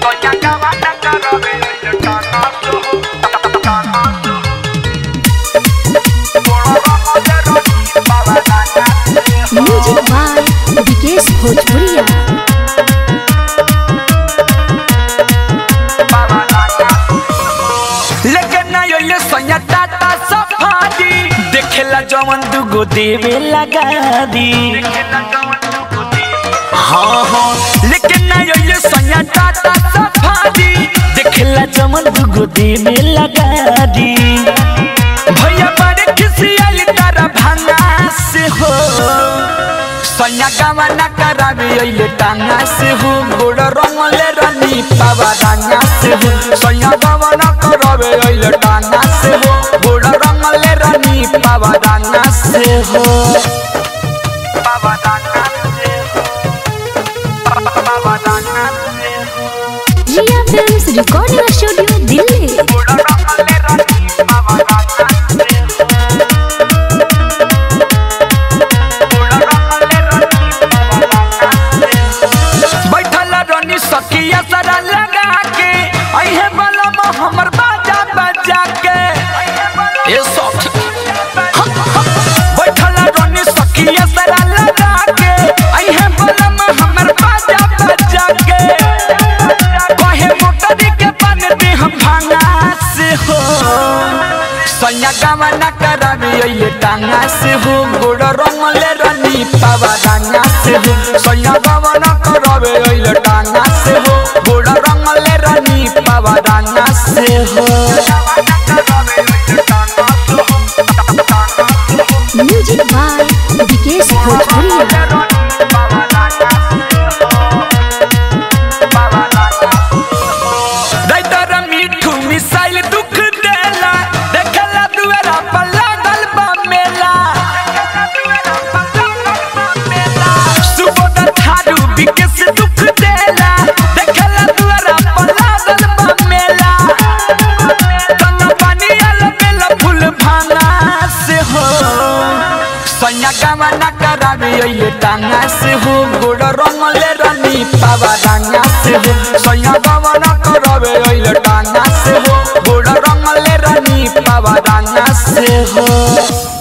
music by Vikesh भोजपुरिया लेकिन ना यो ये सोया टाटा सफारी देखेला जवन दुगो देवे लगा दी हाँ हाँ लेकिन ना यो ये सोया टाटा सफारी देखेला जवन दुगो देवे लगा दी भैया बड़े किसी आली तारा भांगा से हो सैया गावा ना करावे अइले टांगा से हो गोड़ रंगले रनी पावा डांगा से हो सैया गावा ना करावे अइले टांगा से हो गोड़ रंगले रनी पावा डांगा से हो पावा डांगा से हो पावा डांगा से हो Riya films recording studio Delhi गोड़ रंगले रनी पावा डांगा से हो बैठल रनी सकिया सारा लगा के अहे बलम हमर बाजा बजा के ए सख बैठल रनी सकिया सारा लगा के अहे बलम हमर बाजा बजा के कहे मोटरी के पान दे हम भांगा से हो सैया गावा ना करावे अइले टांगा से हो गोड़ रंगले रनी पावा डांगा से हो सैया गावा ना करावे अइले टांगा से हो गोड़ रंगले रनी पावा डांगा से हो म्यूजिक बाय विकेश भोजपुरिया राइटर मीठू मिसाइल दुख देला देखला दुआरा पर लागल बा मेला सुबोध थारू विकेश दुख देला देखला दुआरा पर लागल बा मेला तना पानी आल बेला फूल भांगा से हो सैया गावा ना करावे अइले टांगा से हो गोड़ रंगले रनी पावा डांगा से हो सैया गावा ना करावे अइले टांगा से हो गोड़ रंगले रनी पावा डांगा से हो